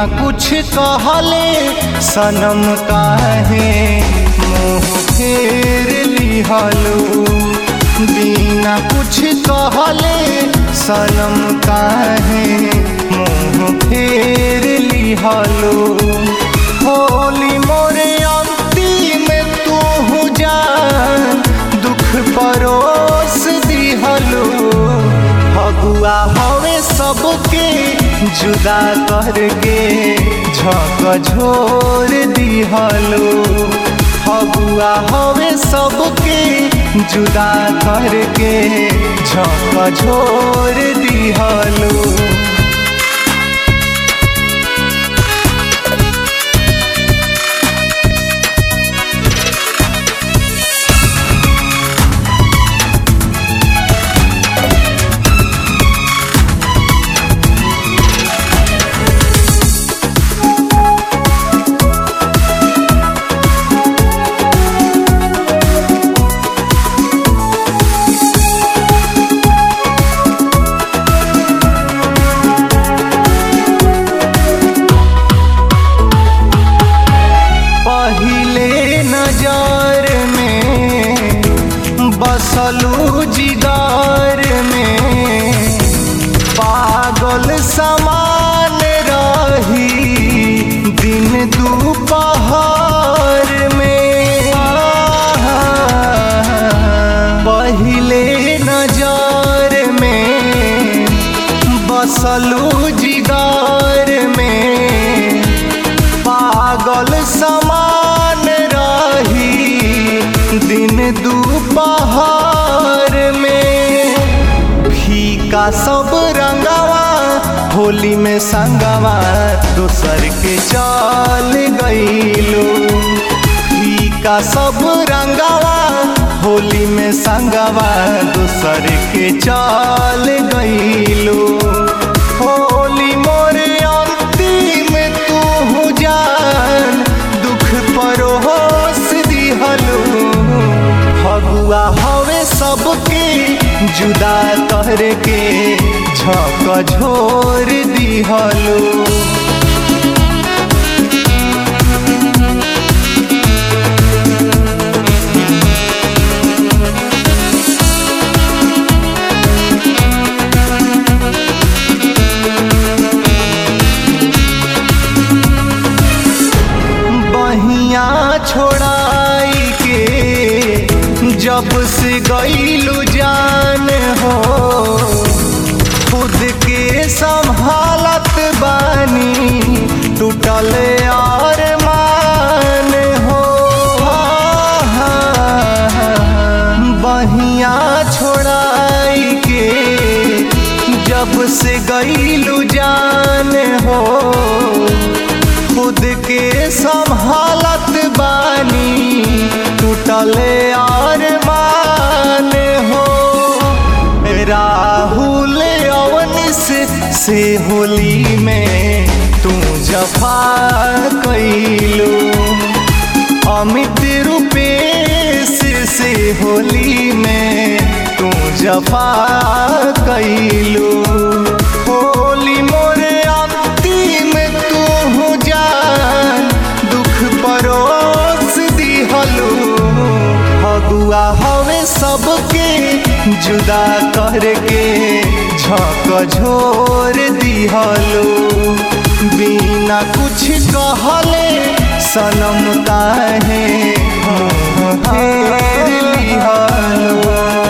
बिना कुछ कहले सनम काहे मुँह फेर लिहलो बिना कुछ कहले सनम काहे मुँह फेर लिहलो होली मोरे अंतिम तू जान दुख परोस दिहलो फगुआ हवे सबके जुदा करके झक झोर दिहलो फगुआ हवे सबके जुदा करके झक झोर दिहलो पहिले नजर में बसलू जिगर में पागल समान रही दिन दोपहर में पहिले नजर में बसलू जिगर में पागल समान रही दिन दोपहर में फीका सब रंगवा होली में संगवा दोसर के चल गईलो फीका सब रंगवा होली में संगवा दोसर के चल गईलो होली मोरे अंतिम तू जान दुख परोस दिहलो फगुआ हवे सबके जुदा करके झक झोर दिहलो बहिया छोड़ाई के जब से गईलू जान हो खुद के संभालत बानी टूटल और मान हो बहिया छोड़ाई के जब से गईलू जान हो खुद के संभालत बानी टूटल और मान हो राहुल अवनिस से होली में तू जफा कैलो अमित रूपेश से होली में तू जफा कैलो होली मोरे अंतिम तू जान दुख परोस दिहलो फगुआ हवे सबके जुदा करके झक झोर दिहलो बिना कुछ कहले सनम काहे मुँह फेर लिहलो